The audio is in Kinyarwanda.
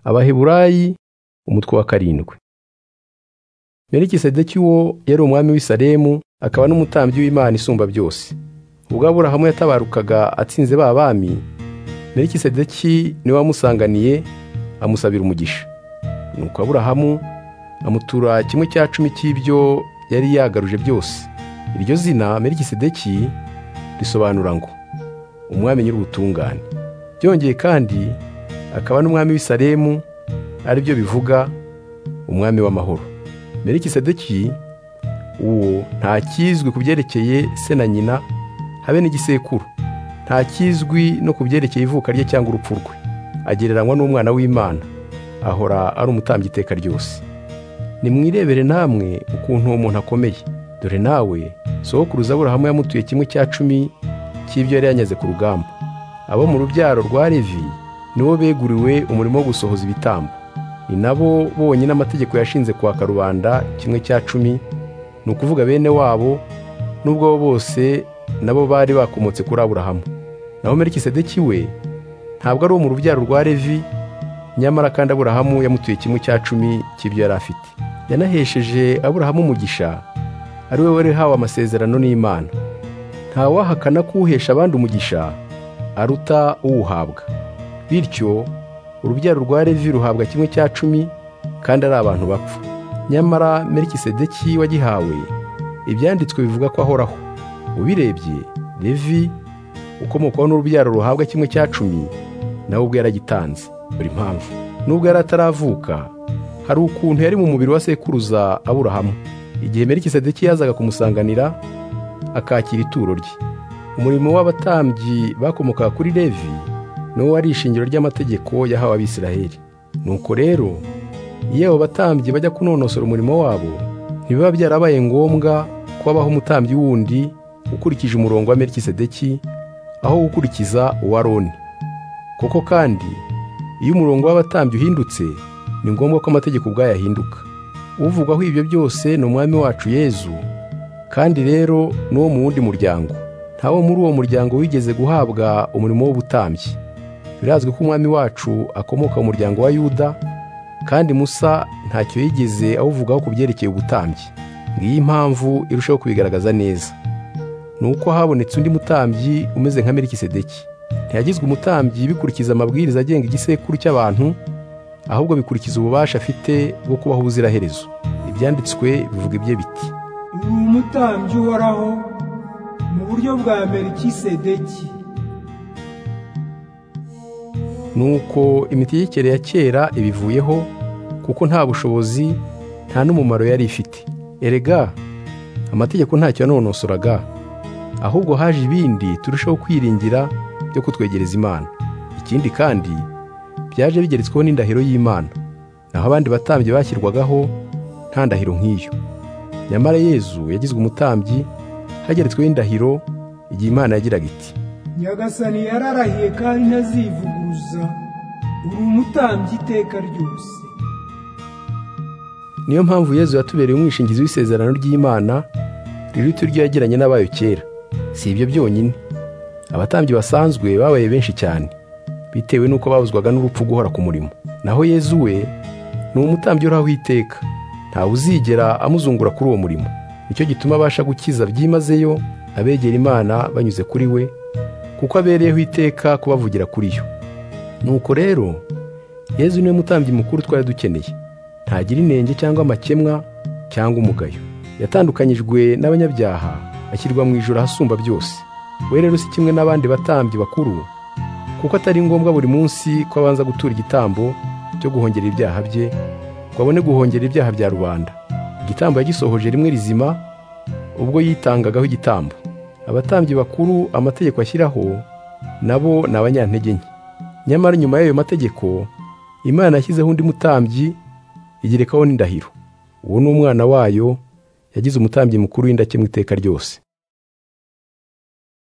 abaheburayi umutwe wa karindwi melikisedeki uwo yari umwami w'i salemu akaba n'umutambyi w'imana isumba byose ubwo aburahamu yatabarukaga atsinze ba bami melikisedeki niwe wamusanganiye amusabira umugisha nuko aburahamu amutura kimwe cya cumi cy'ibyo yari yagaruje byose iryo zina melikisedeki risobanura ngo umwami nyir'ubutungane byongeye kandi akaba n'umwami w'i salemu aribyo bivuga umwami w'amahoro melikisedeki uwo ntakizwi ku byerekeye se na nyina habe n'igisekuru ntakizwi no ku byerekeye ivuka rye cyangwa urupfu rwe agereranywa n'umwana w'imana ahora ari umutambyi iteka ryose nimwirebere namwe ukuntu uwo muntu akomeye dore nawe sohokuruza aburahamu yamutuye kimwe cya cumi cy'ibyo yari yanyaze ku rugamba abo mu rubyaro rwa levi nibo beguriwe umurimo wo gusohoza ibitambo ni nabo bonyine amategeko yashinze kwa karubanda kimwe cya cumi ni ukuvuga bene wabo n'ubwo bo bose nabo bari bakomotse kuri aburahamu naho merikisedeki we ntabwo ari uwo mu rubyaro rwa levi nyamara kandi aburahamu yamutuye kimwe cya cumi cy'ibyo yari afite yanahesheje aburahamu umugisha ari we wari hawe amasezerano n'imana ntawahakana ko uhesha abandi umugisha aruta uwuhabwa bityo urubyaro rwa levi ruhabwa kimwe cya cumi kandi ari abantu bapfa nyamara merikisedeki wagihawe ibyanditswe bivuga ko ahoraho ubirebye levi ukomokwaho n'urubyaro ruhabwa kimwe cya cumi nawe ubwo yaragitanze buri mpamvu nubwo yari ataravuka hari ukuntu yari mu mubiri wa sekuruza aburahamu igihe merikisedeki yazaga kumusanganira akakira ituro rye umurimo w'abatambyi bakomokaga kuri levi niwo wari ishingiro ry'amategeko yahawe abisiraheli nuko rero iyo abo batambyi bajya kunonosora umurimo wabo ntibiba byarabaye ngombwa ko habaho umutambyi wundi ukurikije umurongo wa merikisedeki aho gukurikiza uwa roni koko kandi iyo umurongo w'abatambyi uhindutse ni ngombwa ko amategeko ubwayo ahinduka uvugwaho ibyo byose ni umwami wacu yezu kandi rero n'uwo mu wundi muryango ntawo muri uwo muryango wigeze guhabwa umurimo w'ubutambyi birazwi ko umwami wacu akomoka mu muryango wa yuda kandi musa ntacyo yigeze awuvugaho ku byerekeye ubutambyi ngiyi impamvu irushaho kubigaragaza neza ni uko habonetse undi mutambyi umeze nka merikisedeki ntiyagizwe umutambyi bikurikiza amabwiriza agenga igisekuru cy'abantu ahubwo bikurikiza ububasha afite bwo kubaho ubuziraherezo ibyanditswe bivuga ibye biti uri umutambyi uhoraho mu buryo bwa merikisedeki nuko imitegekere ya kera ibivuyeho kuko nta bushobozi nta n'umumaro yari ifite erega amategeko ntacyo yanonosoraga ahubwo haje ibindi turushaho kwiringira byo kutwegereza imana ikindi kandi byaje bigeretsweho n'indahiro y'imana naho abandi batambyi bashyirwagaho nta ndahiro nk'iyo nyamara yezu yagizwe umutambyi hageretsweho indahiro igihe imana yagiraga iti nyagasani yararahiye kandi ntazivuguruza uri umutambyi iteka ryose niyo mpamvu yezu yatubereye umwishingizi w'isezerano ry'imana riruta iryo yagiranye n'abayo kera si ibyo byonyine abatambyi basanzwe babaye benshi cyane bitewe n'uko babuzwaga n'urupfu guhora ku murimo naho yezu we ni umutambyi uraho iteka ntawe uzigera amuzungura kuri uwo murimo nicyo gituma abasha gukiza byimazeyo abegera imana banyuze kuri we kuko abereyeho iteka kubavugira kuri yo nuko rero yezu niwe mutambyi mukuru twari dukeneye ntagira inenge cyangwa amakemwa cyangwa umugayo yatandukanyijwe n'abanyabyaha ashyirwa mu ijoro ahasumba byose we rero si kimwe n'abandi batambyi bakuru kuko atari ngombwa buri munsi ko abanza gutura igitambo cyo guhongera ibyaha bye ngo abone guhongera ibyaha bya rubanda igitambo yagisohoje rimwe rizima ubwo yitangagaho igitambo abatambyi bakuru amategeko ashyiraho nabo ni abanyantege nke nyamara nyuma y'ayo mategeko imana yashyizeho undi mutambyi igerekaho n'indahiro uwo ni umwana wayo yagize umutambyi mukuru w'indakemwa iteka ryose